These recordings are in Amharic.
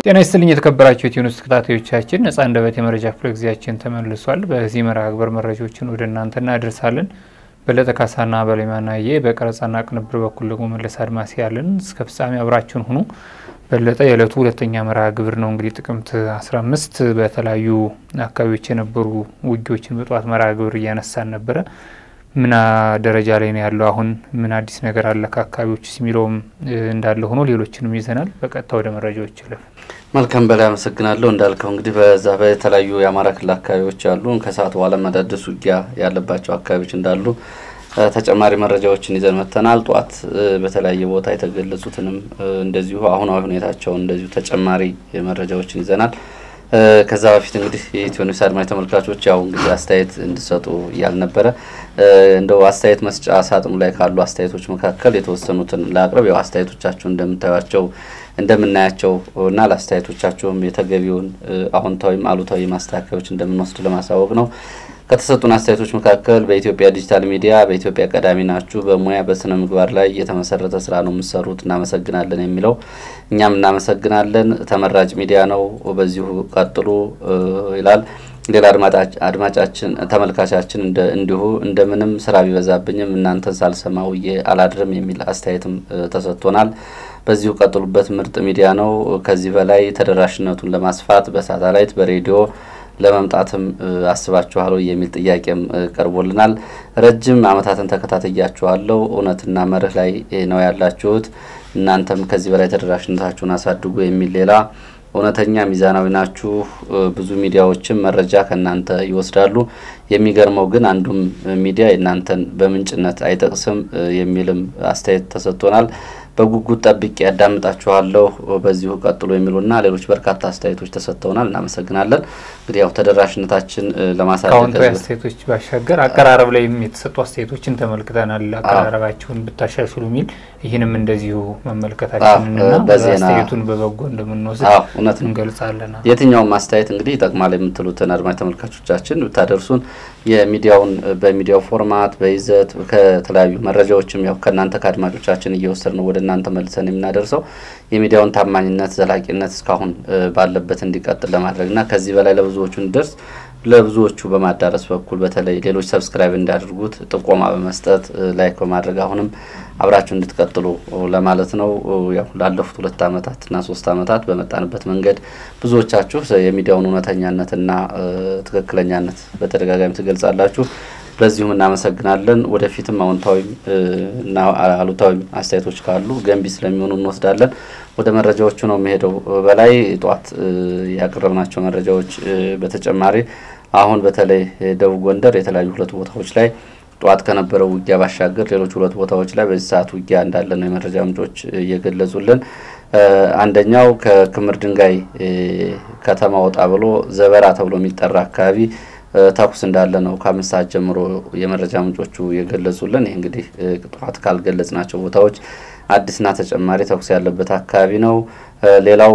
ጤና ይስጥልኝ የተከበራችሁ የኢትዮ ኒውስ ተከታታዮቻችን፣ ነጻ አንደበት የመረጃ ክፍለ ጊዜያችን ተመልሷል። በዚህ መርሃ ግብር መረጃዎችን ወደ እናንተ እናደርሳለን። በለጠ ካሳና በሌማናዬ በቀረጻና ቅንብር በኩል ደግሞ መለስ አድማስ ያለን እስከ ፍጻሜ አብራችሁን ሁኑ። በለጠ የዕለቱ ሁለተኛ መርሃ ግብር ነው። እንግዲህ ጥቅምት 15 በተለያዩ አካባቢዎች የነበሩ ውጊዎችን በጠዋት መርሃ ግብር እያነሳን ነበረ። ምን ደረጃ ላይ ነው ያለው? አሁን ምን አዲስ ነገር አለ ከአካባቢዎች የሚለውም እንዳለ ሆኖ ሌሎችንም ይዘናል። በቀጥታ ወደ መረጃዎች ይለፍ። መልካም በላይ አመሰግናለሁ። እንዳልከው እንግዲህ በዛ በተለያዩ የአማራ ክልል አካባቢዎች አሉ ከሰዓት በኋላ አዳዲስ ውጊያ ያለባቸው አካባቢዎች እንዳሉ ተጨማሪ መረጃዎችን ይዘን መጥተናል። ጠዋት በተለያየ ቦታ የተገለጹትንም እንደዚሁ አሁናዊ ሁኔታቸውን እንደዚሁ ተጨማሪ መረጃዎችን ይዘናል። ከዛ በፊት እንግዲህ የኢትዮ ኒውስ አድማጭ ተመልካቾች ያው እንግዲህ አስተያየት እንዲሰጡ እያልነበረ እንደው አስተያየት መስጫ ሳጥኑ ላይ ካሉ አስተያየቶች መካከል የተወሰኑትን ለአቅርብ ያው አስተያየቶቻችሁ እንደምታዩቸው እንደምናያቸው እና ለአስተያየቶቻቸውም የተገቢውን አዎንታዊም አሉታዊ ማስተካከያዎች እንደምንወስድ ለማሳወቅ ነው። ከተሰጡን አስተያየቶች መካከል በኢትዮጵያ ዲጂታል ሚዲያ በኢትዮጵያ ቀዳሚ ናችሁ፣ በሙያ በስነ ምግባር ላይ የተመሰረተ ስራ ነው የምትሰሩት፣ እናመሰግናለን የሚለው እኛም እናመሰግናለን። ተመራጭ ሚዲያ ነው፣ በዚሁ ቀጥሉ ይላል። ሌላ አድማጫችን ተመልካቻችን እንዲሁ እንደምንም ስራ ቢበዛብኝም እናንተን ሳልሰማ ውዬ አላድርም የሚል አስተያየትም ተሰጥቶናል። በዚሁ ቀጥሉበት፣ ምርጥ ሚዲያ ነው። ከዚህ በላይ ተደራሽነቱን ለማስፋት በሳተላይት በሬዲዮ ለመምጣትም አስባችኋል የሚል ጥያቄም ቀርቦልናል። ረጅም ዓመታትን ተከታተያችኋለሁ። እውነትና መርህ ላይ ነው ያላችሁት። እናንተም ከዚህ በላይ ተደራሽነታችሁን አሳድጉ የሚል ሌላ እውነተኛ ሚዛናዊ ናችሁ። ብዙ ሚዲያዎችም መረጃ ከእናንተ ይወስዳሉ። የሚገርመው ግን አንዱም ሚዲያ የእናንተን በምንጭነት አይጠቅስም የሚልም አስተያየት ተሰጥቶናል። በጉጉት ጠብቄ ያዳምጣችኋለሁ፣ በዚሁ ቀጥሎ የሚሉና ሌሎች በርካታ አስተያየቶች ተሰጥተውናል። እናመሰግናለን። እንግዲህ ያው ተደራሽነታችን ለማሳደግ ከአዎንታዊ አስተያየቶች ባሻገር አቀራረብ ላይም የተሰጡ አስተያየቶችን ተመልክተናል። አቀራረባችሁን ብታሻሽሉ የሚል ይህንም እንደዚሁ መመልከታችንንና አስተያየቱን በበጎ እንደምንወስድ እውነት እንገልጻለን። የትኛውም አስተያየት እንግዲህ ይጠቅማል የምትሉትን አድማጭ ተመልካቾቻችን ብታደርሱን የሚዲያውን በሚዲያው ፎርማት በይዘት ከተለያዩ መረጃዎችም ያው ከእናንተ ከአድማጮቻችን እየወሰድ ነው ወደ እናንተ መልሰን የምናደርሰው የሚዲያውን ታማኝነት ዘላቂነት እስካሁን ባለበት እንዲቀጥል ለማድረግና ከዚህ በላይ ለብዙዎቹ እንዲደርስ ለብዙዎቹ በማዳረስ በኩል በተለይ ሌሎች ሰብስክራይብ እንዲያደርጉት ጥቆማ በመስጠት ላይክ በማድረግ አሁንም አብራችሁ እንድትቀጥሉ ለማለት ነው። ያው ላለፉት ሁለት ዓመታትና ሶስት ዓመታት በመጣንበት መንገድ ብዙዎቻችሁ የሚዲያውን እውነተኛነትና ትክክለኛነት በተደጋጋሚ ትገልጻላችሁ። ለዚሁም እናመሰግናለን። ወደፊትም አዎንታዊም እና አሉታዊም አስተያየቶች ካሉ ገንቢ ስለሚሆኑ እንወስዳለን። ወደ መረጃዎቹ ነው የሚሄደው። በላይ ጠዋት ያቀረብናቸው መረጃዎች በተጨማሪ አሁን በተለይ ደቡብ ጎንደር የተለያዩ ሁለት ቦታዎች ላይ ጠዋት ከነበረው ውጊያ ባሻገር ሌሎች ሁለት ቦታዎች ላይ በዚህ ሰዓት ውጊያ እንዳለ ነው የመረጃ ምንጮች እየገለጹልን። አንደኛው ከክምር ድንጋይ ከተማ ወጣ ብሎ ዘበራ ተብሎ የሚጠራ አካባቢ ተኩስ እንዳለ ነው ከአምስት ሰዓት ጀምሮ የመረጃ ምንጮቹ የገለጹልን። ይህ እንግዲህ ጠዋት ካልገለጽናቸው ቦታዎች አዲስና ተጨማሪ ተኩስ ያለበት አካባቢ ነው። ሌላው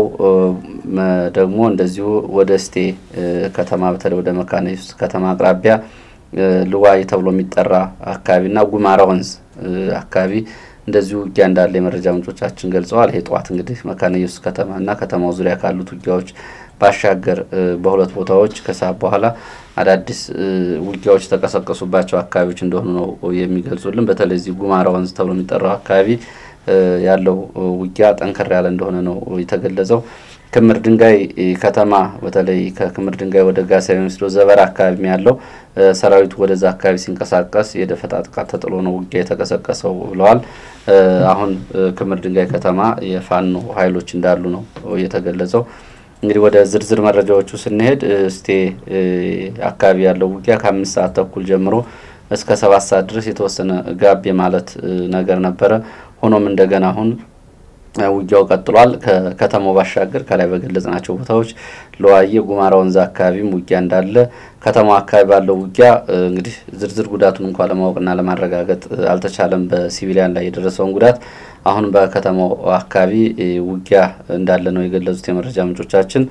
ደግሞ እንደዚሁ ወደ እስቴ ከተማ በተለይ ወደ መካነ ኢየሱስ ከተማ አቅራቢያ ልዋይ ተብሎ የሚጠራ አካባቢና ጉማራ ወንዝ አካባቢ እንደዚሁ ውጊያ እንዳለ የመረጃ ምንጮቻችን ገልጸዋል። ይሄ ጠዋት እንግዲህ መካነ ኢየሱስ ከተማና ከተማው ዙሪያ ካሉት ውጊያዎች ባሻገር በሁለት ቦታዎች ከሰዓት በኋላ አዳዲስ ውጊያዎች የተቀሰቀሱባቸው አካባቢዎች እንደሆኑ ነው የሚገልጹልን። በተለይ እዚህ ጉማራ ወንዝ ተብሎ የሚጠራው አካባቢ ያለው ውጊያ ጠንከር ያለ እንደሆነ ነው የተገለጸው። ክምር ድንጋይ ከተማ በተለይ ከክምር ድንጋይ ወደ ጋሳ የሚወስደው ዘበራ አካባቢ ያለው ሰራዊቱ ወደዛ አካባቢ ሲንቀሳቀስ የደፈጣ ጥቃት ተጥሎ ነው ውጊያ የተቀሰቀሰው ብለዋል። አሁን ክምር ድንጋይ ከተማ የፋኖ ኃይሎች እንዳሉ ነው የተገለጸው። እንግዲህ ወደ ዝርዝር መረጃዎቹ ስንሄድ እስቴ አካባቢ ያለው ውጊያ ከአምስት ሰዓት ተኩል ጀምሮ እስከ ሰባት ሰዓት ድረስ የተወሰነ ጋብ የማለት ነገር ነበረ። ሆኖም እንደገና አሁን ውጊያው ቀጥሏል። ከከተማው ባሻገር ከላይ በገለጽናቸው ቦታዎች ለዋየ ጉማራ ወንዝ አካባቢም ውጊያ እንዳለ ከተማው አካባቢ ባለው ውጊያ እንግዲህ ዝርዝር ጉዳቱን እንኳ ለማወቅና ለማረጋገጥ አልተቻለም። በሲቪሊያን ላይ የደረሰውን ጉዳት አሁን በከተማው አካባቢ ውጊያ እንዳለ ነው የገለጹት የመረጃ ምንጮቻችን።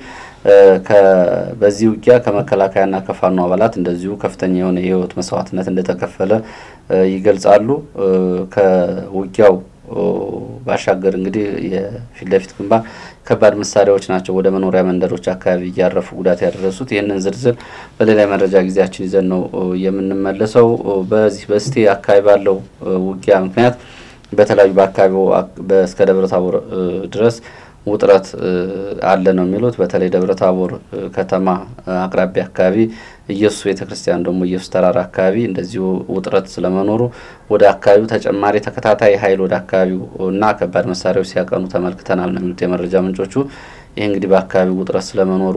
በዚህ ውጊያ ከመከላከያና ከፋኖ አባላት እንደዚሁ ከፍተኛ የሆነ የህይወት መስዋዕትነት እንደተከፈለ ይገልጻሉ። ከውጊያው ባሻገር እንግዲህ የፊት ለፊት ግንባር ከባድ መሳሪያዎች ናቸው ወደ መኖሪያ መንደሮች አካባቢ እያረፉ ጉዳት ያደረሱት። ይህንን ዝርዝር በሌላ መረጃ ጊዜያችን ይዘን ነው የምንመለሰው። በዚህ በስቴ አካባቢ ባለው ውጊያ ምክንያት በተለያዩ በአካባቢው እስከ ደብረ ታቦር ድረስ ውጥረት አለ ነው የሚሉት። በተለይ ደብረ ታቦር ከተማ አቅራቢያ አካባቢ ኢየሱስ ቤተ ክርስቲያን ደግሞ ኢየሱስ ተራራ አካባቢ እንደዚሁ ውጥረት ስለመኖሩ ወደ አካባቢው ተጨማሪ ተከታታይ ኃይል ወደ አካባቢው እና ከባድ መሳሪያዎች ሲያቀኑ ተመልክተናል ነው የሚሉት የመረጃ ምንጮቹ። ይህ እንግዲህ በአካባቢው ውጥረት ስለመኖሩ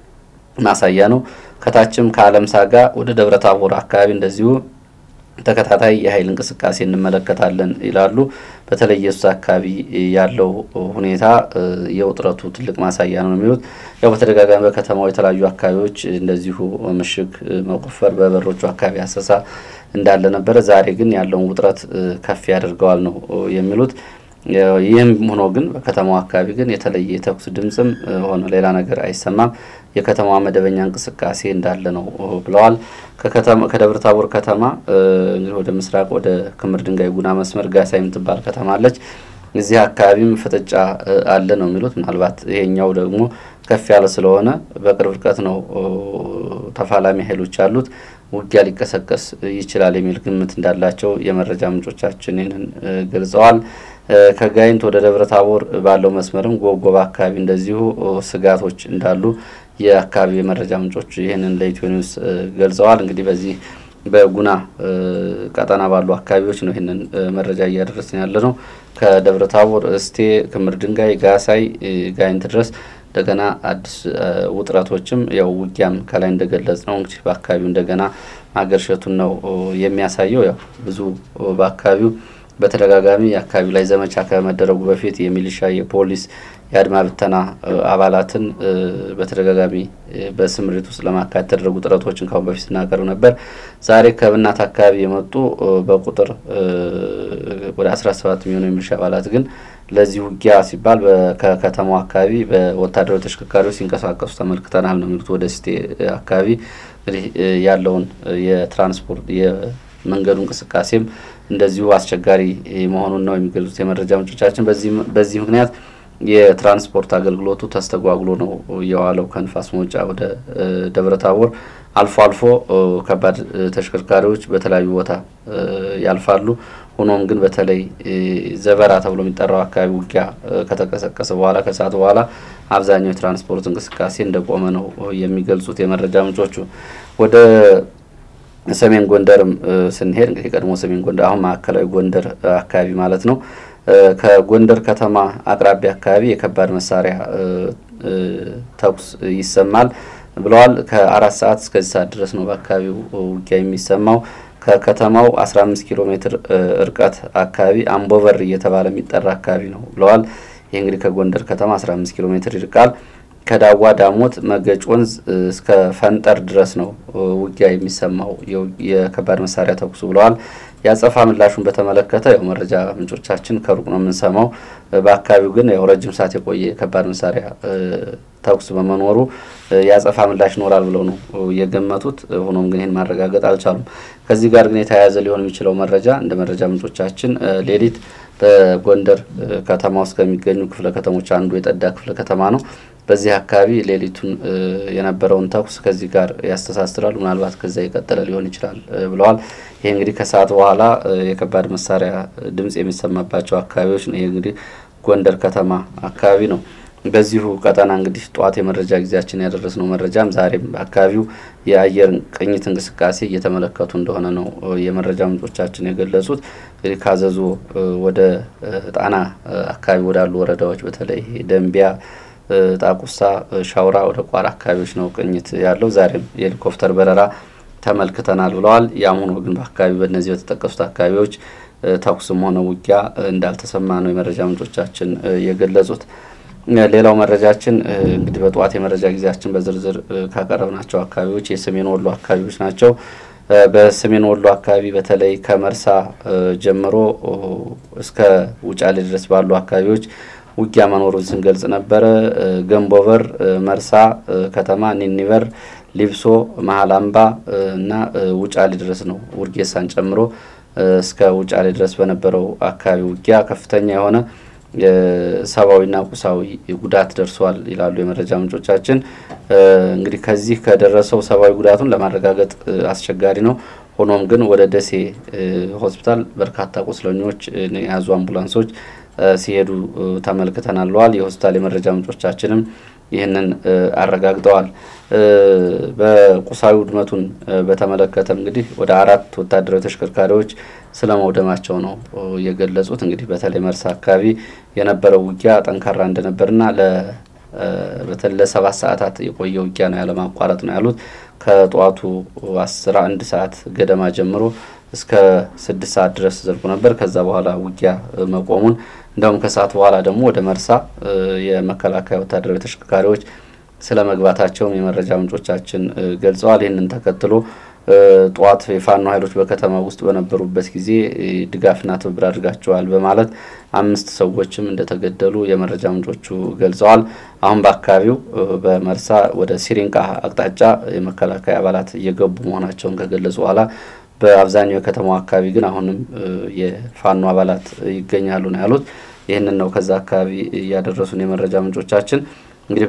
ማሳያ ነው። ከታችም ከአለም ሳጋ ወደ ደብረ ታቦር አካባቢ እንደዚሁ ተከታታይ የኃይል እንቅስቃሴ እንመለከታለን ይላሉ። በተለይ ኢየሱስ አካባቢ ያለው ሁኔታ የውጥረቱ ትልቅ ማሳያ ነው የሚሉት። ያው በተደጋጋሚ በከተማው የተለያዩ አካባቢዎች እንደዚሁ ምሽግ መቆፈር፣ በበሮቹ አካባቢ አሰሳ እንዳለ ነበረ። ዛሬ ግን ያለውን ውጥረት ከፍ ያደርገዋል ነው የሚሉት። ይህም ሆኖ ግን በከተማው አካባቢ ግን የተለየ የተኩስ ድምፅም ሆነ ሌላ ነገር አይሰማም። የከተማዋ መደበኛ እንቅስቃሴ እንዳለ ነው ብለዋል። ከደብረ ታቦር ከተማ እንግዲህ ወደ ምስራቅ ወደ ክምር ድንጋይ ጉና መስመር ጋሳ የምትባል ከተማ አለች። እዚህ አካባቢም ፍጥጫ አለ ነው የሚሉት። ምናልባት ይሄኛው ደግሞ ከፍ ያለ ስለሆነ በቅርብ ርቀት ነው ተፋላሚ ኃይሎች ያሉት ውጊያ ሊቀሰቀስ ይችላል የሚል ግምት እንዳላቸው የመረጃ ምንጮቻችን ይህንን ገልጸዋል። ከጋይንት ወደ ደብረ ታቦር ባለው መስመርም ጎብጎባ አካባቢ እንደዚሁ ስጋቶች እንዳሉ የአካባቢ የመረጃ ምንጮች ይህንን ለኢትዮ ኒውስ ገልጸዋል። እንግዲህ በዚህ በጉና ቀጠና ባሉ አካባቢዎች ነው ይህንን መረጃ እያደረስን ያለ ነው። ከደብረ ታቦር እስቴ፣ ክምር ድንጋይ፣ ጋሳይ፣ ጋይንት ድረስ እንደገና አዲስ ውጥረቶችም ያው ውጊያም ከላይ እንደገለጽ ነው እንግዲህ በአካባቢው እንደገና ማገርሸቱን ነው የሚያሳየው። ያው ብዙ በአካባቢው በተደጋጋሚ አካባቢው ላይ ዘመቻ ከመደረጉ በፊት የሚሊሻ የፖሊስ የአድማ ብተና አባላትን በተደጋጋሚ በስምሪት ውስጥ ለማካሄድ የተደረጉ ጥረቶችን ካሁን በፊት ስናቀርብ ነበር። ዛሬ ከብናት አካባቢ የመጡ በቁጥር ወደ አስራ ሰባት የሚሆኑ የሚሊሻ አባላት ግን ለዚህ ውጊያ ሲባል ከከተማው አካባቢ በወታደራዊ ተሽከርካሪዎች ሲንቀሳቀሱ ተመልክተናል ነው የሚሉት። ወደ ስቴ አካባቢ እንግዲህ ያለውን የትራንስፖርት የመንገዱ እንቅስቃሴም እንደዚሁ አስቸጋሪ መሆኑን ነው የሚገልጹት የመረጃ ምንጮቻችን። በዚህ ምክንያት የትራንስፖርት አገልግሎቱ ተስተጓጉሎ ነው የዋለው። ከንፋስ መውጫ ወደ ደብረ ታቦር አልፎ አልፎ ከባድ ተሽከርካሪዎች በተለያዩ ቦታ ያልፋሉ። ሆኖም ግን በተለይ ዘበራ ተብሎ የሚጠራው አካባቢ ውጊያ ከተቀሰቀሰ በኋላ ከሰዓት በኋላ አብዛኛው የትራንስፖርት እንቅስቃሴ እንደቆመ ነው የሚገልጹት የመረጃ ምንጮቹ። ወደ ሰሜን ጎንደርም ስንሄድ እንግዲህ ቀድሞ ሰሜን ጎንደር አሁን ማዕከላዊ ጎንደር አካባቢ ማለት ነው ከጎንደር ከተማ አቅራቢያ አካባቢ የከባድ መሳሪያ ተኩስ ይሰማል ብለዋል። ከአራት ሰዓት እስከዚህ ሰዓት ድረስ ነው በአካባቢው ውጊያ የሚሰማው። ከከተማው 15 ኪሎ ሜትር እርቀት አካባቢ አምቦበር እየተባለ የሚጠራ አካባቢ ነው ብለዋል። ይህ እንግዲህ ከጎንደር ከተማ 15 ኪሎ ሜትር ይርቃል። ከዳዋ ዳሞት መገጭ ወንዝ እስከ ፈንጠር ድረስ ነው ውጊያ የሚሰማው የከባድ መሳሪያ ተኩሱ ብለዋል። የአጸፋ ምላሹን በተመለከተ ያው መረጃ ምንጮቻችን ከሩቅ ነው የምንሰማው። በአካባቢው ግን ያው ረጅም ሰዓት የቆየ የከባድ መሳሪያ ተኩስ በመኖሩ የአጸፋ ምላሽ ይኖራል ብለው ነው የገመቱት። ሆኖም ግን ይህን ማረጋገጥ አልቻሉም። ከዚህ ጋር ግን የተያያዘ ሊሆን የሚችለው መረጃ እንደ መረጃ ምንጮቻችን ሌሊት በጎንደር ከተማ ውስጥ ከሚገኙ ክፍለ ከተሞች አንዱ የጠዳ ክፍለ ከተማ ነው። በዚህ አካባቢ ሌሊቱን የነበረውን ተኩስ ከዚህ ጋር ያስተሳስራሉ። ምናልባት ከዛ የቀጠለ ሊሆን ይችላል ብለዋል። ይህ እንግዲህ ከሰዓት በኋላ የከባድ መሳሪያ ድምጽ የሚሰማባቸው አካባቢዎች ነው። ይህ እንግዲህ ጎንደር ከተማ አካባቢ ነው። በዚሁ ቀጠና እንግዲህ ጠዋት የመረጃ ጊዜያችን ያደረስነው መረጃም ዛሬም በአካባቢው የአየር ቅኝት እንቅስቃሴ እየተመለከቱ እንደሆነ ነው የመረጃ ምንጮቻችን የገለጹት። እንግዲህ ካዘዞ ወደ ጣና አካባቢ ወዳሉ ወረዳዎች በተለይ ደንቢያ ጣቁሳ፣ ሻውራ ወደ ቋራ አካባቢዎች ነው ቅኝት ያለው። ዛሬም የሄሊኮፕተር በረራ ተመልክተናል ብለዋል። ያም ሆኖ ግን በአካባቢ በእነዚህ በተጠቀሱት አካባቢዎች ተኩስም ሆነ ውጊያ እንዳልተሰማ ነው የመረጃ ምንጮቻችን የገለጹት። ሌላው መረጃችን እንግዲህ በጠዋት የመረጃ ጊዜያችን በዝርዝር ካቀረብናቸው አካባቢዎች የሰሜን ወሎ አካባቢዎች ናቸው። በሰሜን ወሎ አካባቢ በተለይ ከመርሳ ጀምሮ እስከ ውጫሌ ድረስ ባሉ አካባቢዎች ውጊያ መኖሩን ስንገልጽ ነበረ። ገንቦበር፣ መርሳ ከተማ፣ ኒኒበር፣ ሊብሶ፣ መሀል አምባ እና ውጫሌ ድረስ ነው ውርጌሳን ጨምሮ እስከ ውጫሌ ድረስ በነበረው አካባቢ ውጊያ ከፍተኛ የሆነ ሰብአዊና ቁሳዊ ጉዳት ደርሷል ይላሉ የመረጃ ምንጮቻችን። እንግዲህ ከዚህ ከደረሰው ሰብአዊ ጉዳቱን ለማረጋገጥ አስቸጋሪ ነው። ሆኖም ግን ወደ ደሴ ሆስፒታል በርካታ ቁስለኞች የያዙ አምቡላንሶች ሲሄዱ ተመልክተናል ብለዋል። የሆስፒታል የመረጃ ምንጮቻችንም ይህንን አረጋግጠዋል። በቁሳዊ ውድመቱን በተመለከተ እንግዲህ ወደ አራት ወታደራዊ ተሽከርካሪዎች ስለ መውደማቸው ነው የገለጹት። እንግዲህ በተለይ መርሳ አካባቢ የነበረው ውጊያ ጠንካራ እንደነበርና በተለይ ለሰባት ሰዓታት የቆየ ውጊያ ነው ያለማቋረጥ ነው ያሉት። ከጠዋቱ አስራ አንድ ሰዓት ገደማ ጀምሮ እስከ ስድስት ሰዓት ድረስ ዘልቆ ነበር። ከዛ በኋላ ውጊያ መቆሙን እንዲሁም ከሰዓት በኋላ ደግሞ ወደ መርሳ የመከላከያ ወታደራዊ ተሽከርካሪዎች ስለ መግባታቸውም የመረጃ ምንጮቻችን ገልጸዋል። ይህንን ተከትሎ ጠዋት የፋኖ ኃይሎች በከተማ ውስጥ በነበሩበት ጊዜ ድጋፍና ትብብር አድርጋቸዋል በማለት አምስት ሰዎችም እንደተገደሉ የመረጃ ምንጮቹ ገልጸዋል። አሁን በአካባቢው በመርሳ ወደ ሲሪንቃ አቅጣጫ የመከላከያ አባላት እየገቡ መሆናቸውን ከገለጹ በኋላ በአብዛኛው የከተማው አካባቢ ግን አሁንም የፋኖ አባላት ይገኛሉ ነው ያሉት። ይህንን ነው ከዛ አካባቢ እያደረሱን የመረጃ ምንጮቻችን። እንግዲህ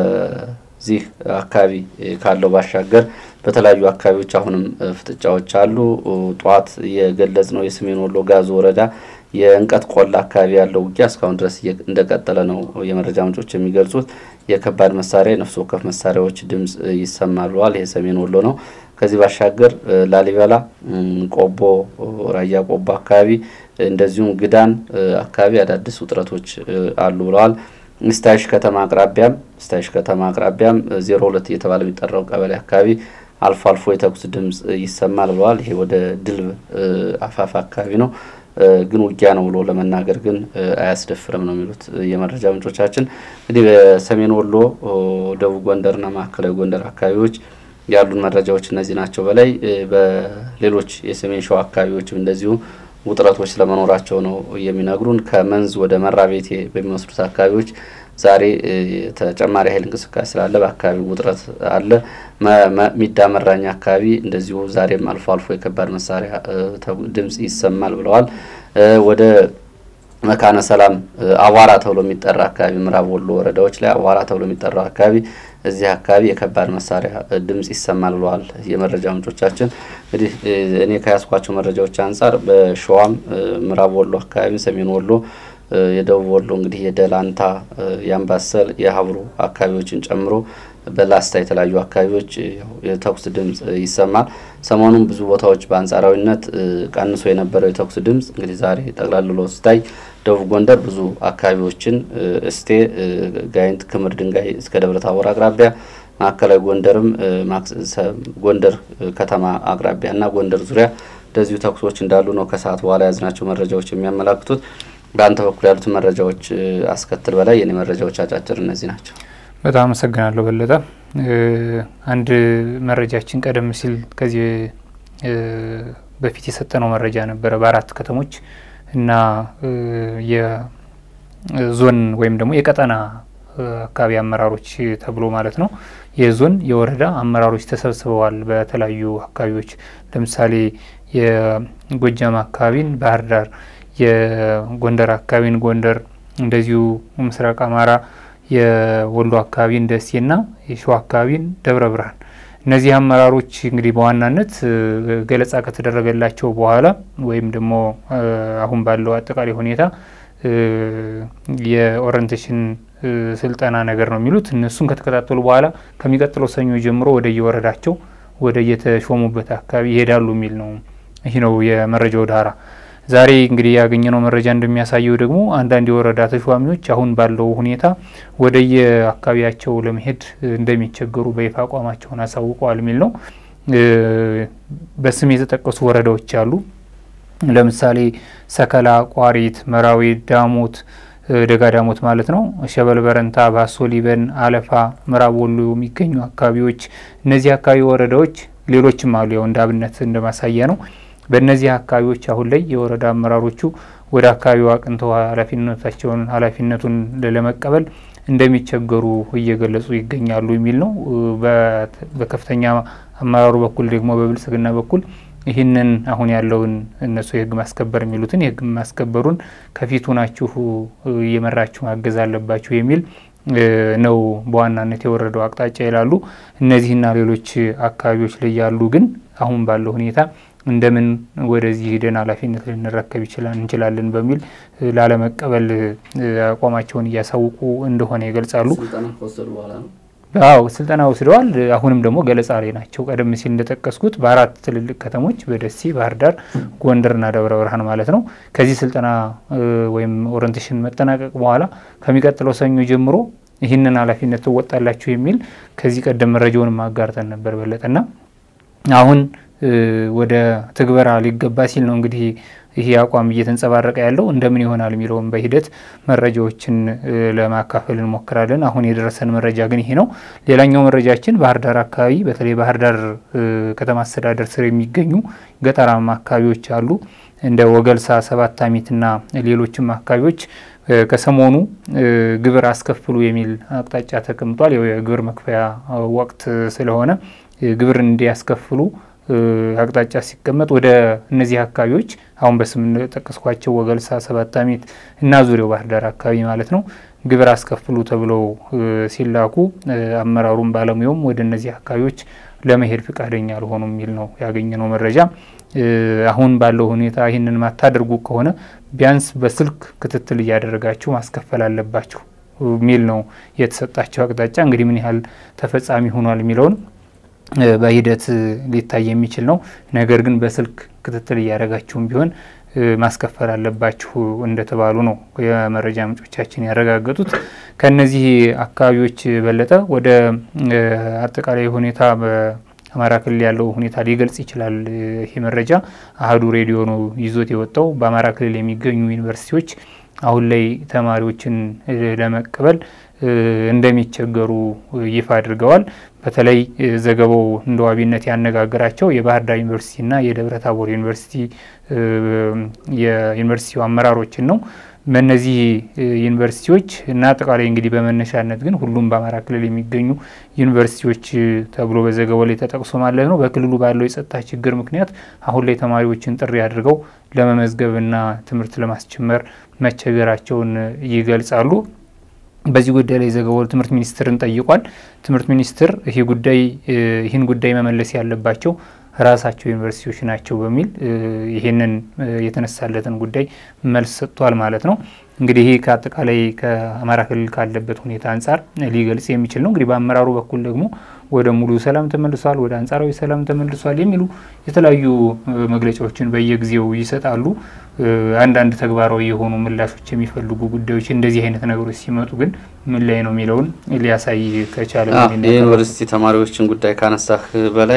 በዚህ አካባቢ ካለው ባሻገር በተለያዩ አካባቢዎች አሁንም ፍጥጫዎች አሉ። ጠዋት የገለጽ ነው የሰሜን ወሎ ጋዞ ወረዳ የእንቀት ቆላ አካባቢ ያለው ውጊያ እስካሁን ድረስ እንደቀጠለ ነው የመረጃ ምንጮች የሚገልጹት። የከባድ መሳሪያ የነፍስ ወከፍ መሳሪያዎች ድምጽ ይሰማል ብለዋል። ይሄ ሰሜን ወሎ ነው። ከዚህ ባሻገር ላሊበላ፣ ቆቦ፣ ራያ ቆቦ አካባቢ እንደዚሁም ግዳን አካባቢ አዳዲስ ውጥረቶች አሉ ብለዋል። ስታይሽ ከተማ አቅራቢያም ስታይሽ ከተማ አቅራቢያም ዜሮ ሁለት እየተባለ የሚጠራው ቀበሌ አካባቢ አልፎ አልፎ የተኩስ ድምጽ ይሰማል ብለዋል። ይሄ ወደ ድልብ አፋፍ አካባቢ ነው። ግን ውጊያ ነው ብሎ ለመናገር ግን አያስደፍርም ነው የሚሉት የመረጃ ምንጮቻችን። እንግዲህ በሰሜን ወሎ፣ ደቡብ ጎንደርና ማዕከላዊ ጎንደር አካባቢዎች ያሉን መረጃዎች እነዚህ ናቸው። በላይ በሌሎች የሰሜን ሸዋ አካባቢዎችም እንደዚሁ ውጥረቶች ስለመኖራቸው ነው የሚነግሩን። ከመንዝ ወደ መራቤቴ በሚወስዱት አካባቢዎች ዛሬ ተጨማሪ ኃይል እንቅስቃሴ ስላለ በአካባቢው ውጥረት አለ። ሚዳ መራኛ አካባቢ እንደዚሁ ዛሬም አልፎ አልፎ የከባድ መሳሪያ ድምጽ ይሰማል ብለዋል። ወደ መካነ ሰላም አዋራ ተብሎ የሚጠራ አካባቢ ምዕራብ ወሎ ወረዳዎች ላይ አዋራ ተብሎ የሚጠራው አካባቢ እዚህ አካባቢ የከባድ መሳሪያ ድምጽ ይሰማል ብለዋል የመረጃ ምንጮቻችን። እንግዲህ እኔ ከያዝኳቸው መረጃዎች አንጻር በሸዋም ምዕራብ ወሎ አካባቢ፣ ሰሜን ወሎ፣ የደቡብ ወሎ እንግዲህ የደላንታ፣ የአምባሰል፣ የሀብሩ አካባቢዎችን ጨምሮ በላስታ የተለያዩ አካባቢዎች የተኩስ ድምጽ ይሰማል። ሰሞኑን ብዙ ቦታዎች በአንጻራዊነት ቀንሶ የነበረው የተኩስ ድምጽ እንግዲህ ዛሬ ጠቅላልሎ ስታይ ደቡብ ጎንደር ብዙ አካባቢዎችን እስቴ፣ ጋይንት፣ ክምር ድንጋይ እስከ ደብረ ታቦር አቅራቢያ፣ ማዕከላዊ ጎንደርም ጎንደር ከተማ አቅራቢያ እና ጎንደር ዙሪያ እንደዚሁ ተኩሶች እንዳሉ ነው ከሰዓት በኋላ የያዝናቸው መረጃዎች የሚያመላክቱት። በአንተ በኩል ያሉትን መረጃዎች አስከትል በላይ የኔ መረጃዎች አጫጭር እነዚህ ናቸው። በጣም አመሰግናለሁ በለጠ። አንድ መረጃችን ቀደም ሲል ከዚህ በፊት የሰጠነው መረጃ ነበረ በአራት ከተሞች እና የዞን ወይም ደግሞ የቀጠና አካባቢ አመራሮች ተብሎ ማለት ነው። የዞን የወረዳ አመራሮች ተሰብስበዋል በተለያዩ አካባቢዎች። ለምሳሌ የጎጃም አካባቢን ባህር ዳር፣ የጎንደር አካባቢን ጎንደር፣ እንደዚሁ ምስራቅ አማራ የወሎ አካባቢን ደሴና የሸዋ አካባቢን ደብረ ብርሃን እነዚህ አመራሮች እንግዲህ በዋናነት ገለጻ ከተደረገላቸው በኋላ ወይም ደግሞ አሁን ባለው አጠቃላይ ሁኔታ የኦሪንቴሽን ስልጠና ነገር ነው የሚሉት። እነሱን ከተከታተሉ በኋላ ከሚቀጥለው ሰኞ ጀምሮ ወደ የወረዳቸው ወደ የተሾሙበት አካባቢ ይሄዳሉ የሚል ነው። ይህ ነው የመረጃው ዳራ። ዛሬ እንግዲህ ያገኘነው መረጃ እንደሚያሳየው ደግሞ አንዳንድ የወረዳ ተሿሚዎች አሁን ባለው ሁኔታ ወደ የአካባቢያቸው ለመሄድ እንደሚቸገሩ በይፋ አቋማቸውን አሳውቀዋል የሚል ነው። በስም የተጠቀሱ ወረዳዎች አሉ። ለምሳሌ ሰከላ፣ ቋሪት፣ መራዊ፣ ዳሞት፣ ደጋ ዳሞት ማለት ነው፣ ሸበል በረንታ፣ ባሶ ሊበን፣ አለፋ፣ ምዕራብ ወሎ የሚገኙ አካባቢዎች እነዚህ አካባቢ ወረዳዎች ሌሎችም አሉ። ያው እንደ አብነት እንደ ማሳያ ነው። በእነዚህ አካባቢዎች አሁን ላይ የወረዳ አመራሮቹ ወደ አካባቢው አቅንተው ኃላፊነታቸውን ኃላፊነቱን ለመቀበል እንደሚቸገሩ እየገለጹ ይገኛሉ የሚል ነው። በከፍተኛ አመራሩ በኩል ደግሞ በብልጽግና በኩል ይህንን አሁን ያለውን እነሱ የህግ ማስከበር የሚሉትን የህግ ማስከበሩን ከፊቱ ናችሁ እየመራችሁ ማገዝ አለባችሁ የሚል ነው በዋናነት የወረደው አቅጣጫ ይላሉ። እነዚህና ሌሎች አካባቢዎች ላይ ያሉ ግን አሁን ባለው ሁኔታ እንደምን ወደዚህ ሂደን ኃላፊነት ልንረከብ እንችላለን በሚል ላለመቀበል አቋማቸውን እያሳውቁ እንደሆነ ይገልጻሉ። አዎ ስልጠና ወስደዋል። አሁንም ደግሞ ገለጻ ላይ ናቸው። ቀደም ሲል እንደጠቀስኩት በአራት ትልልቅ ከተሞች በደሴ፣ ባህር ዳር፣ ጎንደርና ደብረ ብርሃን ማለት ነው። ከዚህ ስልጠና ወይም ኦሪንቴሽን መጠናቀቅ በኋላ ከሚቀጥለው ሰኞ ጀምሮ ይህንን ኃላፊነት ትወጣላችሁ የሚል ከዚህ ቀደም መረጃውን ማጋርተን ነበር በለጠና አሁን ወደ ትግበራ ሊገባ ሲል ነው እንግዲህ ይሄ አቋም እየተንጸባረቀ ያለው እንደምን ይሆናል የሚለውን በሂደት መረጃዎችን ለማካፈል እንሞክራለን። አሁን የደረሰን መረጃ ግን ይሄ ነው። ሌላኛው መረጃችን ባህር ዳር አካባቢ በተለይ ባህር ዳር ከተማ አስተዳደር ስር የሚገኙ ገጠራማ አካባቢዎች አሉ እንደ ወገልሳ፣ ሰባት አሚትና ሌሎችም አካባቢዎች ከሰሞኑ ግብር አስከፍሉ የሚል አቅጣጫ ተቀምጧል። የግብር መክፈያ ወቅት ስለሆነ ግብር እንዲያስከፍሉ አቅጣጫ ሲቀመጥ ወደ እነዚህ አካባቢዎች አሁን በስም ጠቀስኳቸው ወገልሳ፣ ሰባት አሚት እና ዙሪያው ባህር ዳር አካባቢ ማለት ነው ግብር አስከፍሉ ተብለው ሲላኩ አመራሩም ባለሙያውም ወደ እነዚህ አካባቢዎች ለመሄድ ፈቃደኛ አልሆኑ የሚል ነው ያገኘነው መረጃ። አሁን ባለው ሁኔታ ይህንን ማታደርጉ ከሆነ ቢያንስ በስልክ ክትትል እያደረጋችሁ ማስከፈል አለባችሁ የሚል ነው የተሰጣቸው አቅጣጫ። እንግዲህ ምን ያህል ተፈጻሚ ሆኗል የሚለውን በሂደት ሊታይ የሚችል ነው። ነገር ግን በስልክ ክትትል እያደረጋችሁም ቢሆን ማስከፈል አለባችሁ እንደተባሉ ነው የመረጃ ምንጮቻችን ያረጋገጡት። ከነዚህ አካባቢዎች በለጠ ወደ አጠቃላይ ሁኔታ በአማራ ክልል ያለው ሁኔታ ሊገልጽ ይችላል። ይህ መረጃ አህዱ ሬዲዮ ነው ይዞት የወጣው። በአማራ ክልል የሚገኙ ዩኒቨርሲቲዎች አሁን ላይ ተማሪዎችን ለመቀበል እንደሚቸገሩ ይፋ አድርገዋል። በተለይ ዘገባው እንደ ዋቢነት ያነጋገራቸው የባህር ዳር ዩኒቨርሲቲና የደብረ ታቦር ዩኒቨርሲቲ የዩኒቨርሲቲው አመራሮችን ነው። በእነዚህ ዩኒቨርሲቲዎች እና አጠቃላይ እንግዲህ በመነሻነት ግን ሁሉም በአማራ ክልል የሚገኙ ዩኒቨርሲቲዎች ተብሎ በዘገባው ላይ ተጠቅሶ ማለት ነው በክልሉ ባለው የጸጥታ ችግር ምክንያት አሁን ላይ ተማሪዎችን ጥሪ አድርገው ለመመዝገብና ትምህርት ለማስጀመር መቸገራቸውን ይገልጻሉ። በዚህ ጉዳይ ላይ ዘገባው ትምህርት ሚኒስትርን ጠይቋል። ትምህርት ሚኒስትር ይህ ጉዳይ ይህን ጉዳይ መመለስ ያለባቸው ራሳቸው ዩኒቨርሲቲዎች ናቸው በሚል ይህንን የተነሳለትን ጉዳይ መልስ ሰጥቷል ማለት ነው። እንግዲህ ይህ ከአጠቃላይ ከአማራ ክልል ካለበት ሁኔታ አንጻር ሊገልጽ የሚችል ነው። እንግዲህ በአመራሩ በኩል ደግሞ ወደ ሙሉ ሰላም ተመልሷል፣ ወደ አንጻራዊ ሰላም ተመልሷል የሚሉ የተለያዩ መግለጫዎችን በየጊዜው ይሰጣሉ። አንዳንድ ተግባራዊ የሆኑ ምላሾች የሚፈልጉ ጉዳዮች እንደዚህ አይነት ነገሮች ሲመጡ ግን ምን ላይ ነው የሚለውን ሊያሳይ ከቻለ የዩኒቨርሲቲ ተማሪዎችን ጉዳይ ካነሳህ በላይ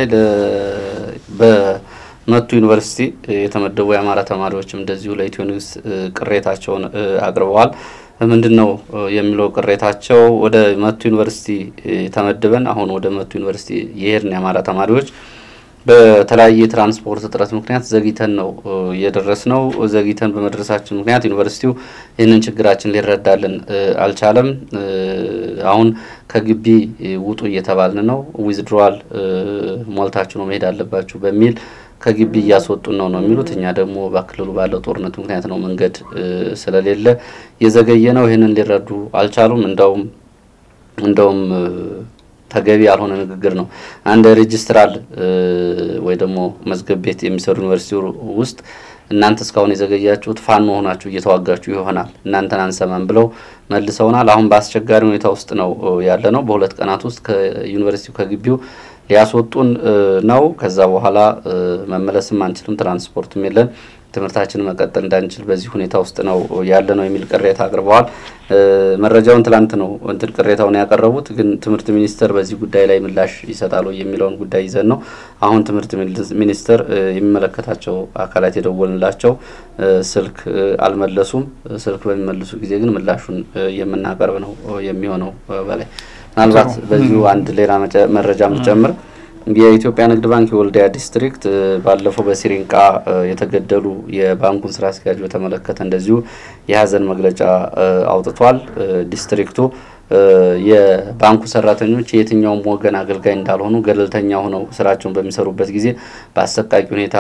በመቱ ዩኒቨርሲቲ የተመደቡ የአማራ ተማሪዎችም እንደዚሁ ለኢትዮ ኒውስ ቅሬታቸውን አቅርበዋል። ምንድን ነው የሚለው ቅሬታቸው? ወደ መቱ ዩኒቨርሲቲ ተመድበን አሁን ወደ መቱ ዩኒቨርሲቲ የሄድን የአማራ ተማሪዎች በተለያየ የትራንስፖርት እጥረት ምክንያት ዘግይተን ነው እየደረስ ነው። ዘግይተን በመድረሳችን ምክንያት ዩኒቨርሲቲው ይህንን ችግራችን ሊረዳልን አልቻለም። አሁን ከግቢ ውጡ እየተባልን ነው። ዊዝድሮዋል ሞልታችሁ ነው መሄድ አለባችሁ በሚል ከግቢ እያስወጡን ነው ነው የሚሉት። እኛ ደግሞ በክልሉ ባለው ጦርነት ምክንያት ነው መንገድ ስለሌለ የዘገየ ነው። ይህንን ሊረዱ አልቻሉም። እንደውም እንደውም ተገቢ ያልሆነ ንግግር ነው። አንድ ሬጅስትራል ወይ ደግሞ መዝገብ ቤት የሚሰሩ ዩኒቨርሲቲ ውስጥ እናንተ እስካሁን የዘገያችሁት ፋኖ ሆናችሁ እየተዋጋችሁ ይሆናል እናንተን አንሰማም ብለው መልሰውናል። አሁን በአስቸጋሪ ሁኔታ ውስጥ ነው ያለ ነው። በሁለት ቀናት ውስጥ ከዩኒቨርሲቲው ከግቢው ሊያስወጡን ነው። ከዛ በኋላ መመለስም አንችልም፣ ትራንስፖርትም የለን፣ ትምህርታችን መቀጠል እንዳንችል በዚህ ሁኔታ ውስጥ ነው ያለ ነው የሚል ቅሬታ አቅርበዋል። መረጃውን ትላንት ነው እንትን ቅሬታውን ያቀረቡት፣ ግን ትምህርት ሚኒስቴር በዚህ ጉዳይ ላይ ምላሽ ይሰጣሉ የሚለውን ጉዳይ ይዘን ነው አሁን ትምህርት ሚኒስቴር የሚመለከታቸው አካላት የደወልንላቸው ስልክ አልመለሱም። ስልክ በሚመልሱ ጊዜ ግን ምላሹን የምናቀርብ ነው የሚሆነው በላይ ምናልባት በዚሁ አንድ ሌላ መረጃ ምጨምር የኢትዮጵያ ንግድ ባንክ የወልዲያ ዲስትሪክት ባለፈው በሲሪንቃ የተገደሉ የባንኩን ስራ አስኪያጅ በተመለከተ እንደዚሁ የሀዘን መግለጫ አውጥቷል። ዲስትሪክቱ የባንኩ ሰራተኞች የየትኛውም ወገን አገልጋይ እንዳልሆኑ ገለልተኛ ሆነው ስራቸውን በሚሰሩበት ጊዜ በአሰቃቂ ሁኔታ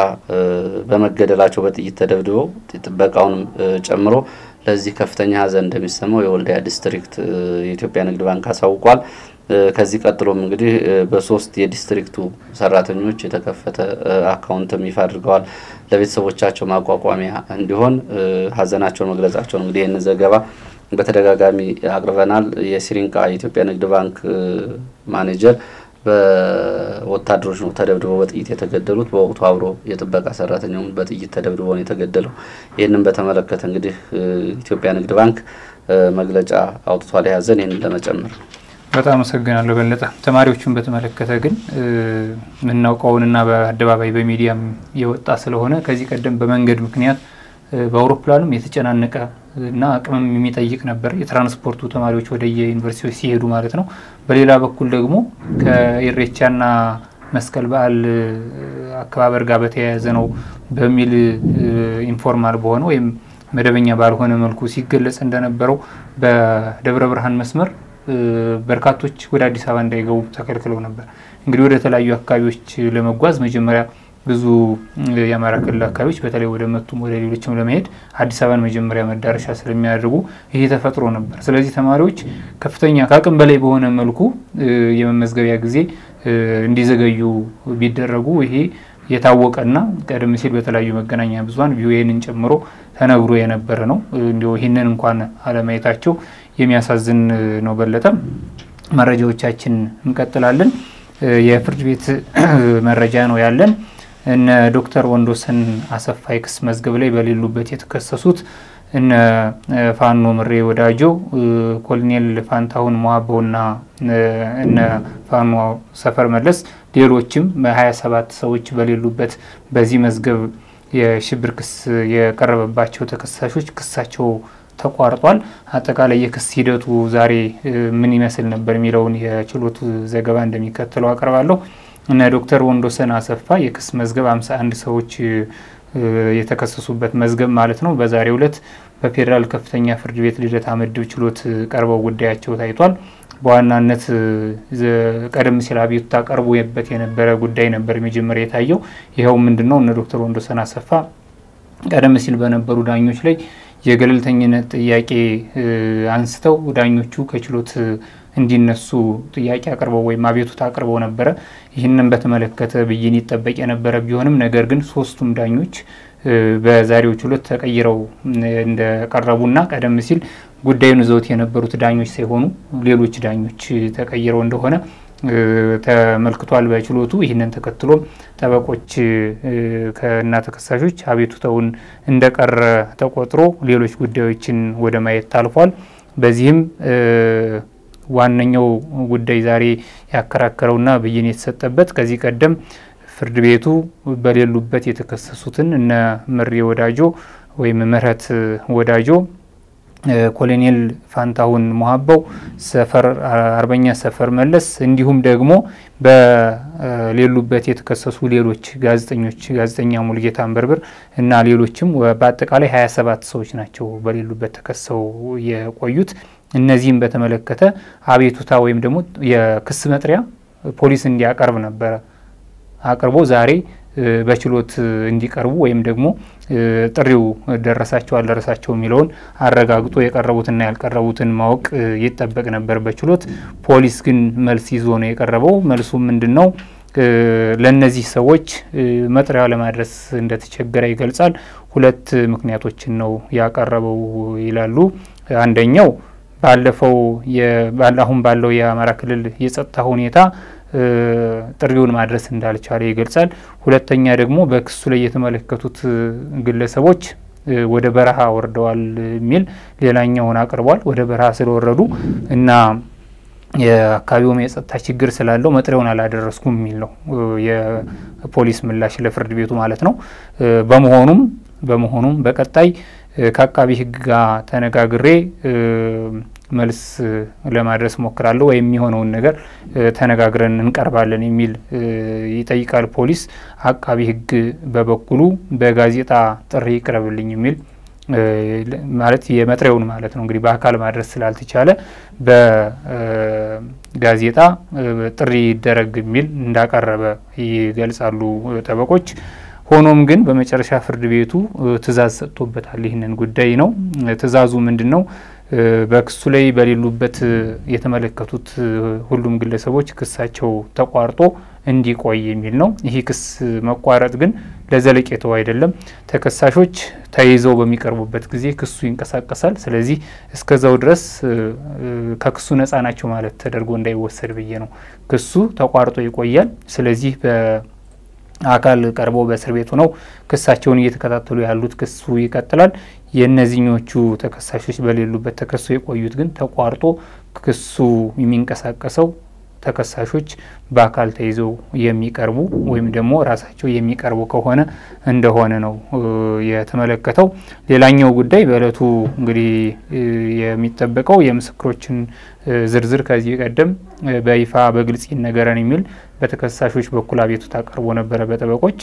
በመገደላቸው በጥይት ተደብድበው ጥበቃውንም ጨምሮ ለዚህ ከፍተኛ ሐዘን እንደሚሰማው የወልዲያ ዲስትሪክት የኢትዮጵያ ንግድ ባንክ አሳውቋል። ከዚህ ቀጥሎም እንግዲህ በሶስት የዲስትሪክቱ ሰራተኞች የተከፈተ አካውንትም ይፋ አድርገዋል። ለቤተሰቦቻቸው ማቋቋሚያ እንዲሆን ሀዘናቸውን መግለጻቸውን እንግዲህ ይህን ዘገባ በተደጋጋሚ አቅርበናል። የሲሪንቃ የኢትዮጵያ ንግድ ባንክ ማኔጀር በወታደሮች ነው ተደብድበው በጥይት የተገደሉት። በወቅቱ አብሮ የጥበቃ ሰራተኛውም በጥይት ተደብድበው ነው የተገደለው። ይህንን በተመለከተ እንግዲህ ኢትዮጵያ ንግድ ባንክ መግለጫ አውጥቷል። የያዘን ይህንን ለመጨመር በጣም አመሰግናለሁ በለጠ። ተማሪዎቹን በተመለከተ ግን የምናውቀውንና በአደባባይ በሚዲያም የወጣ ስለሆነ ከዚህ ቀደም በመንገድ ምክንያት በአውሮፕላኑም የተጨናነቀ እና አቅምም የሚጠይቅ ነበር የትራንስፖርቱ ተማሪዎች ወደ የዩኒቨርሲቲዎች ሲሄዱ ማለት ነው። በሌላ በኩል ደግሞ ከኢሬቻና መስቀል በዓል አከባበር ጋር በተያያዘ ነው በሚል ኢንፎርማል በሆነ ወይም መደበኛ ባልሆነ መልኩ ሲገለጽ እንደነበረው በደብረ ብርሃን መስመር በርካቶች ወደ አዲስ አበባ እንዳይገቡ ተከልክለው ነበር። እንግዲህ ወደ ተለያዩ አካባቢዎች ለመጓዝ መጀመሪያ ብዙ የአማራ ክልል አካባቢዎች በተለይ ወደ መቱም ወደ ሌሎችም ለመሄድ አዲስ አበባን መጀመሪያ መዳረሻ ስለሚያደርጉ ይሄ ተፈጥሮ ነበር። ስለዚህ ተማሪዎች ከፍተኛ ከአቅም በላይ በሆነ መልኩ የመመዝገቢያ ጊዜ እንዲዘገዩ ቢደረጉ ይሄ የታወቀና ቀደም ሲል በተለያዩ መገናኛ ብዙኃን ቪኦኤንን ጨምሮ ተነግሮ የነበረ ነው። እንዲሁ ይህንን እንኳን አለማየታቸው የሚያሳዝን ነው። በለጠም መረጃዎቻችን እንቀጥላለን። የፍርድ ቤት መረጃ ነው ያለን። እነ ዶክተር ወንዶሰን አሰፋ የክስ መዝገብ ላይ በሌሉበት የተከሰሱት እነ ፋኖ ምሬ ወዳጆ፣ ኮሎኔል ፋንታሁን ሞሀበውና እነ ፋኖ ሰፈር መለስ ሌሎችም በሀያ ሰባት ሰዎች በሌሉበት በዚህ መዝገብ የሽብር ክስ የቀረበባቸው ተከሳሾች ክሳቸው ተቋርጧል። አጠቃላይ የክስ ሂደቱ ዛሬ ምን ይመስል ነበር የሚለውን የችሎቱ ዘገባ እንደሚከተለው አቀርባለሁ። እነ ዶክተር ወንዶሰን አሰፋ የክስ መዝገብ 51 ሰዎች የተከሰሱበት መዝገብ ማለት ነው። በዛሬው ዕለት በፌዴራል ከፍተኛ ፍርድ ቤት ልደታ ምድብ ችሎት ቀርበው ጉዳያቸው ታይቷል። በዋናነት ቀደም ሲል አቤቱታ ቀርቦበት የነበረ ጉዳይ ነበር መጀመሪያ የታየው። ይኸው ምንድን ነው? እነ ዶክተር ወንዶሰን አሰፋ ቀደም ሲል በነበሩ ዳኞች ላይ የገለልተኝነት ጥያቄ አንስተው ዳኞቹ ከችሎት እንዲነሱ ጥያቄ አቅርበው ወይም አቤቱታ አቅርበው ነበረ። ይህንን በተመለከተ ብይን ይጠበቅ የነበረ ቢሆንም ነገር ግን ሶስቱም ዳኞች በዛሬው ችሎት ተቀይረው እንደቀረቡና ቀደም ሲል ጉዳዩን ይዘውት የነበሩት ዳኞች ሳይሆኑ ሌሎች ዳኞች ተቀይረው እንደሆነ ተመልክቷል በችሎቱ። ይህንን ተከትሎም ጠበቆች ከና ተከሳሾች አቤቱታውን እንደቀረ ተቆጥሮ ሌሎች ጉዳዮችን ወደ ማየት ታልፏል። በዚህም ዋነኛው ጉዳይ ዛሬ ያከራከረውና ብይን የተሰጠበት ከዚህ ቀደም ፍርድ ቤቱ በሌሉበት የተከሰሱትን እነ ምሬ ወዳጆ ወይም ምህረት ወዳጆ ኮሎኔል ፋንታሁን ሞሀባው፣ ሰፈር አርበኛ ሰፈር መለስ እንዲሁም ደግሞ በሌሉበት የተከሰሱ ሌሎች ጋዜጠኞች ጋዜጠኛ ሙልጌታ አንበርብር እና ሌሎችም በአጠቃላይ 27 ሰዎች ናቸው በሌሉበት ተከሰው የቆዩት። እነዚህም በተመለከተ አቤቱታ ወይም ደግሞ የክስ መጥሪያ ፖሊስ እንዲያቀርብ ነበረ አቅርቦ ዛሬ በችሎት እንዲቀርቡ ወይም ደግሞ ጥሪው ደረሳቸው አልደረሳቸው የሚለውን አረጋግጦ የቀረቡትና ያልቀረቡትን ማወቅ ይጠበቅ ነበር በችሎት። ፖሊስ ግን መልስ ይዞ ነው የቀረበው። መልሱ ምንድን ነው? ለእነዚህ ሰዎች መጥሪያ ለማድረስ እንደተቸገረ ይገልጻል። ሁለት ምክንያቶችን ነው ያቀረበው ይላሉ። አንደኛው ባለፈው አሁን ባለው የአማራ ክልል የጸጥታ ሁኔታ ጥሪውን ማድረስ እንዳልቻለ ይገልጻል። ሁለተኛ ደግሞ በክሱ ላይ የተመለከቱት ግለሰቦች ወደ በረሃ ወርደዋል የሚል ሌላኛውን አቅርቧል። ወደ በረሃ ስለወረዱ እና የአካባቢውም የጸጥታ ችግር ስላለው መጥሪያውን አላደረስኩም የሚል ነው የፖሊስ ምላሽ ለፍርድ ቤቱ ማለት ነው። በመሆኑም በመሆኑም በቀጣይ ከአቃቢ ሕግ ጋር ተነጋግሬ መልስ ለማድረስ ሞክራለሁ ወይም የሚሆነውን ነገር ተነጋግረን እንቀርባለን የሚል ይጠይቃል ፖሊስ። አቃቢ ሕግ በበኩሉ በጋዜጣ ጥሪ ይቅረብልኝ የሚል ማለት የመጥሪያውን ማለት ነው እንግዲህ በአካል ማድረስ ስላልተቻለ በጋዜጣ ጥሪ ይደረግ የሚል እንዳቀረበ ይገልጻሉ ጠበቆች። ሆኖም ግን በመጨረሻ ፍርድ ቤቱ ትዕዛዝ ሰጥቶበታል። ይህንን ጉዳይ ነው። ትዕዛዙ ምንድን ነው? በክሱ ላይ በሌሉበት የተመለከቱት ሁሉም ግለሰቦች ክሳቸው ተቋርጦ እንዲቆይ የሚል ነው። ይህ ክስ መቋረጥ ግን ለዘለቄታው አይደለም። ተከሳሾች ተይዘው በሚቀርቡበት ጊዜ ክሱ ይንቀሳቀሳል። ስለዚህ እስከዛው ድረስ ከክሱ ነጻ ናቸው ማለት ተደርጎ እንዳይወሰድ ብዬ ነው። ክሱ ተቋርጦ ይቆያል። ስለዚህ አካል ቀርበው በእስር ቤቱ ነው ክሳቸውን እየተከታተሉ ያሉት። ክሱ ይቀጥላል። የእነዚህኞቹ ተከሳሾች በሌሉበት ተከሶ የቆዩት ግን ተቋርጦ ክሱ የሚንቀሳቀሰው ተከሳሾች በአካል ተይዘው የሚቀርቡ ወይም ደግሞ ራሳቸው የሚቀርቡ ከሆነ እንደሆነ ነው የተመለከተው። ሌላኛው ጉዳይ በእለቱ እንግዲህ የሚጠበቀው የምስክሮችን ዝርዝር ከዚህ ቀደም በይፋ በግልጽ ይነገረን የሚል በተከሳሾች በኩል አቤቱታ ቀርቦ ነበረ በጠበቆች።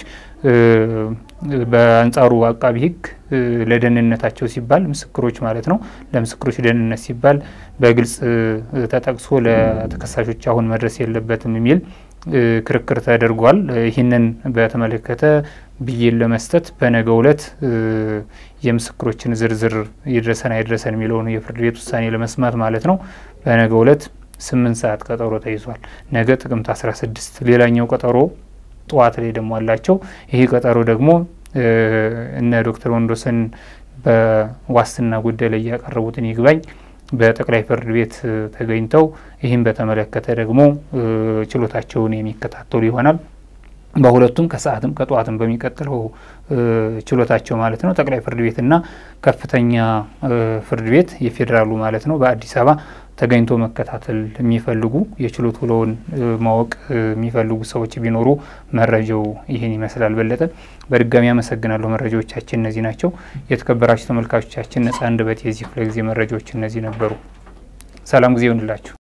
በአንጻሩ አቃቢ ሕግ ለደህንነታቸው ሲባል ምስክሮች ማለት ነው ለምስክሮች ደህንነት ሲባል በግልጽ ተጠቅሶ ለተከሳሾች አሁን መድረስ የለበትም የሚል ክርክር ተደርጓል። ይህንን በተመለከተ ብይን ለመስጠት በነገው ዕለት የምስክሮችን ዝርዝር ይድረሰን አይድረሰን የሚለውን የፍርድ ቤት ውሳኔ ለመስማት ማለት ነው በነገው ዕለት ስምንት ሰዓት ቀጠሮ ተይዟል። ነገ ጥቅምት አስራ ስድስት ሌላኛው ቀጠሮ ጠዋት ላይ ደግሞ አላቸው። ይህ ቀጠሮ ደግሞ እነ ዶክተር ወንዶሰን በዋስትና ጉዳይ ላይ ያቀረቡትን ይግባኝ በጠቅላይ ፍርድ ቤት ተገኝተው ይህም በተመለከተ ደግሞ ችሎታቸውን የሚከታተሉ ይሆናል። በሁለቱም ከሰዓትም ከጠዋትም በሚቀጥለው ችሎታቸው ማለት ነው ጠቅላይ ፍርድ ቤትና ከፍተኛ ፍርድ ቤት የፌዴራሉ ማለት ነው በአዲስ አበባ ተገኝቶ መከታተል የሚፈልጉ የችሎት ውሎውን ማወቅ የሚፈልጉ ሰዎች ቢኖሩ መረጃው ይህን ይመስላል። በለጠ በድጋሚ አመሰግናለሁ። መረጃዎቻችን እነዚህ ናቸው። የተከበራችሁ ተመልካቾቻችን ነጻ አንደበት የዚህ ክፍለ ጊዜ መረጃዎች እነዚህ ነበሩ። ሰላም ጊዜ ይሆንላችሁ።